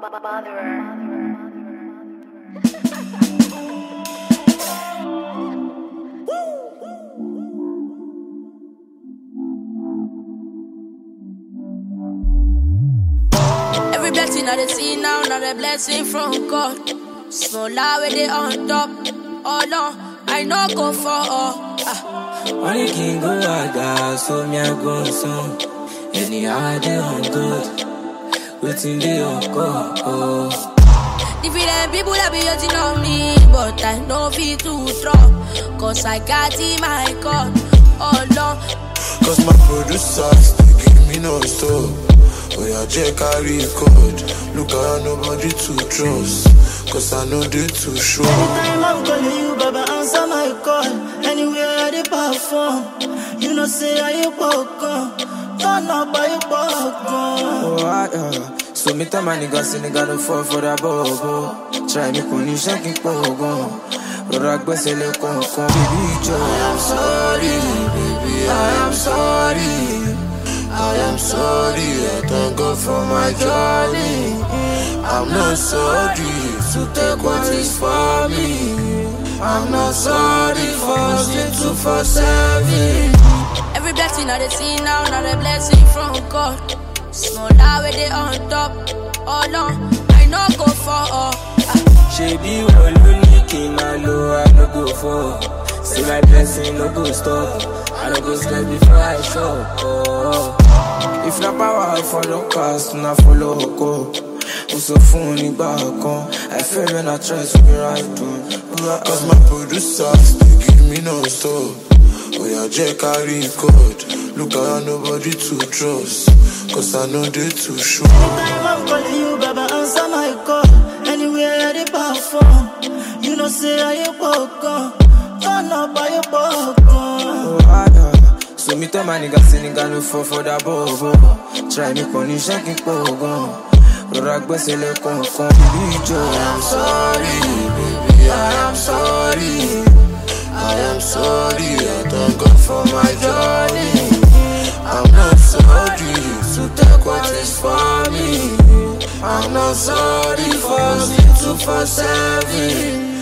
Every blessing I dey see now, not a blessing from God. Small lie where they on top. Oh no, I no go for all. Ah. Money can go aga, so me I go some. Anyhow I dey on good, waiting they on go. Oh. Different people that be hating on me, but I know fit to drop. Cause I got in my God. Oh no, Cause my producers, they give me no stop. Oh yeah, Jack carry code. Look around, nobody to trust. Cause I know they too sure. Anytime I'm calling you, Baba, answer my call. Anywhere I dey perform, you know say I ain't welcome. Turn up, I ain't welcome. Oh, ah, yeah. So me tell my niggas, say nigga don't fall for that bobo. Try me kò ní ṣe kí n pọ̀ gan. Rọra gbẹ́sẹ̀ lé kọ̀ọ̀kan. Bíbí ìjọ. I am sorry, baby, I am sorry. I am sorry, I thank God for my journey. I'm not sorry to take what is for me. I'm not sorry for sin to for serving. every blessing I dey see now, not a blessing from God. Small lie where they on top. Oh no, I no go for all. Ah. Ṣebí wo ló ní kí n máa lo I no go fall? See my blessing no go stop. I no go slip before I shop. Oh. If na power I follow cast, na follow oko. Mo sọ fún un nígbà kan, I fail when I try to be right on. Cause my producers, they give me no stop. Oh yeah, Jack carry code. Look around, nobody to trust. Cause I know they too sure. Anytime I'm calling you, Baba, answer my call. Anywhere I dey perform, you know say I ain't welcome. Turn up, I ain't welcome. Oh, ah, yeah. So me tell my nigga, say nigga no fall for that bobo. Try me kò ní ṣe kí n pọ̀ gan. Rọra gbẹ́sẹ̀ lé kọ̀ọ̀kan. Bíbí ìjọ. I'm sorry, baby, I am sorry. I am sorry, I thank God for my journey. I'm not sorry to take what is for me. I'm not sorry for sin to for serving.